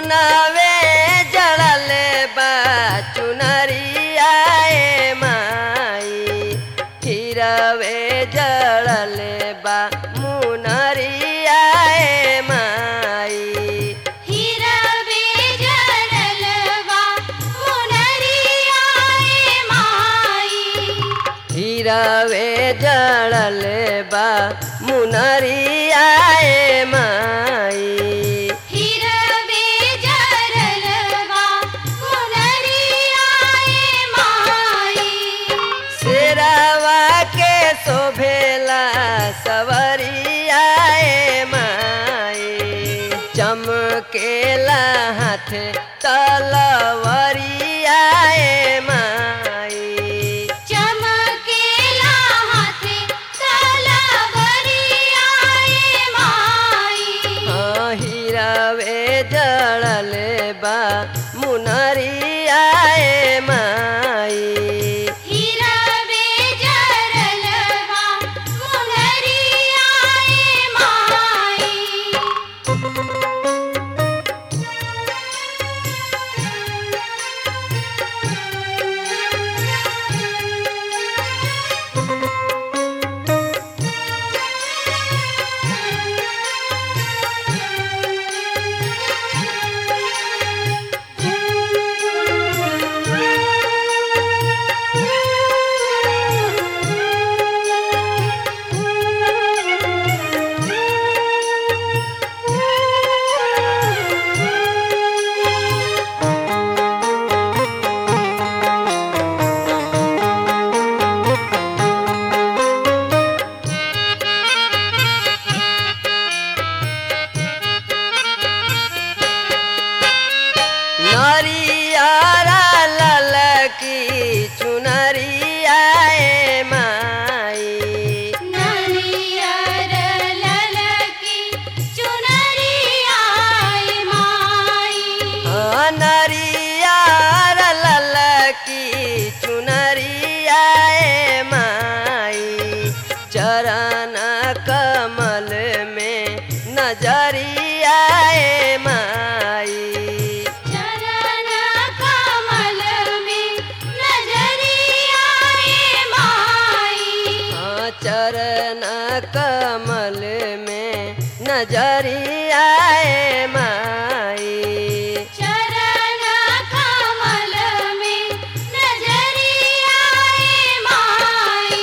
सुनावे जड़ल बा चुनरिया ए माई हिरवे जड़ल बा मुनरिया ए माई हिरवे जरलवा मुनरिया ए माई हिरवे जड़ल बा मुनरिया ए माई हिरवे जरलवा मुनरिया ए माई शेरावा के शोभेला सवरिया ए माई चमकेला हाथ तलवरिया ए माई चमकेला हाथे तलवरिया ए माई हाँ, हिरवे जड़ल बा मुनरिया ए माई हिरवे जरलवा मुनरिया ए माई नरियारा ललकी चुनरिया ए माई नरियर ललकी चुनरिया ए माई हाँ, नरियारा ललकी चुनरिया ए माई चरण कमल में नजरिया ए माई चरण कमल में नजरिया ए माई हाँ, चरण कमल में नजरिया ए माई चरण कमल में नजरिया ए माई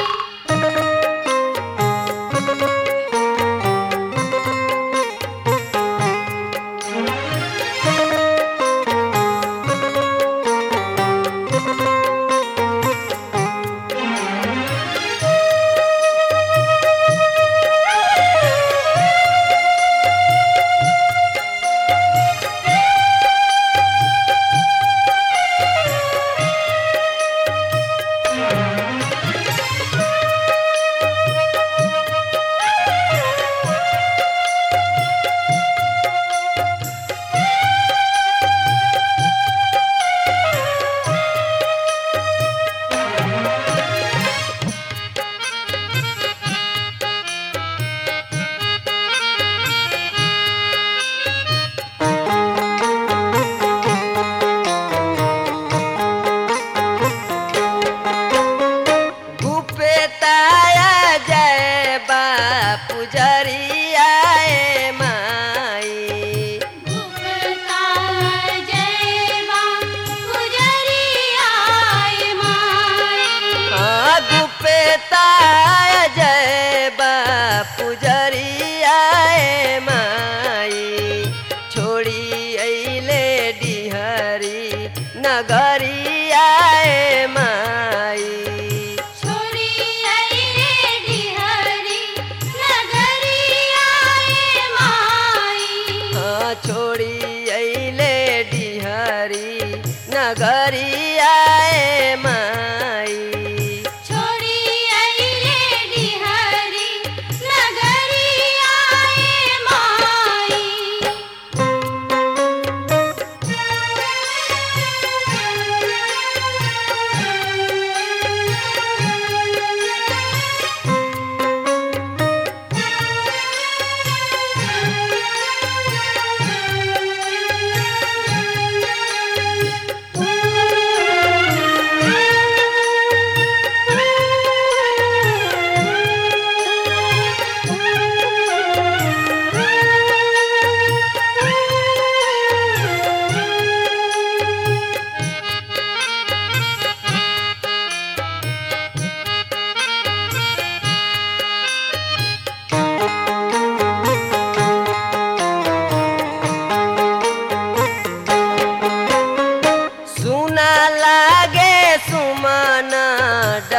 गुप्ताया जय बा पुजरिया ए माई गुप्ता जयवा गुजरिया ए माई हाँ, गुप्ताया जय बा पुजरिया ए माई छोड़ी अइले डिहरी नगरिया ए माई छोड़ी अइले डिहरी नगरिया ए माई हाँ, छोड़ी अइले डिहरी नगरिया ए माई छोड़ी अइले डिहरी नगरिया ए माई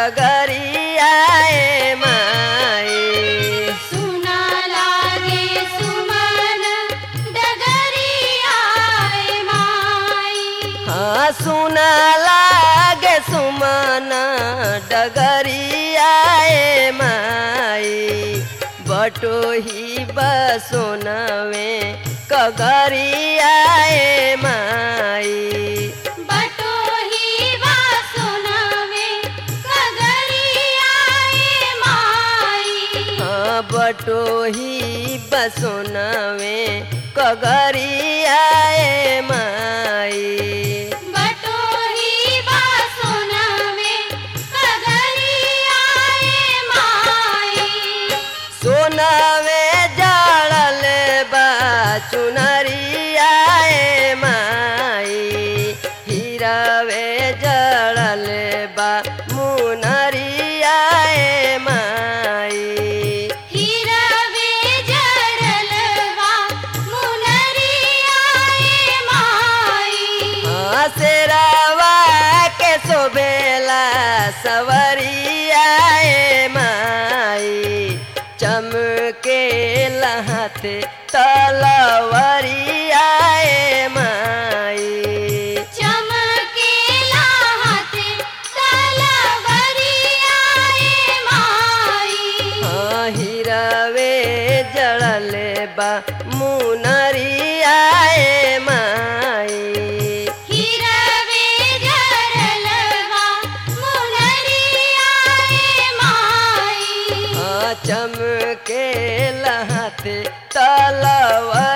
डगरियाए माई सुना लागे सुमन डगरियाए माई हाँ सुना लागे सुमन डगरियाए माई बटोही बसोनवे कगरियाए माई बटोही वा सुनवे कगरियाए माई हाँ बटोही बसोनवे कगरियाए माई बटोही वा सुनवे कगरियाए माई सोनवे जड़ल बा चुनरियाए माई हीरावे जड़ल बा मुनरियाए माई हिरवे जड़लवा मुनरियाए माई हसरावा के शोभेला सवरियाए माई चमके लहते तलवरियाए माई चमकेला हाथे तलवरियाए माई हाँ हिरवे जड़ल बा मुनरियाए माई हिरवे जड़लवा मुनरियाए माई हाँ चमके लहते तलवर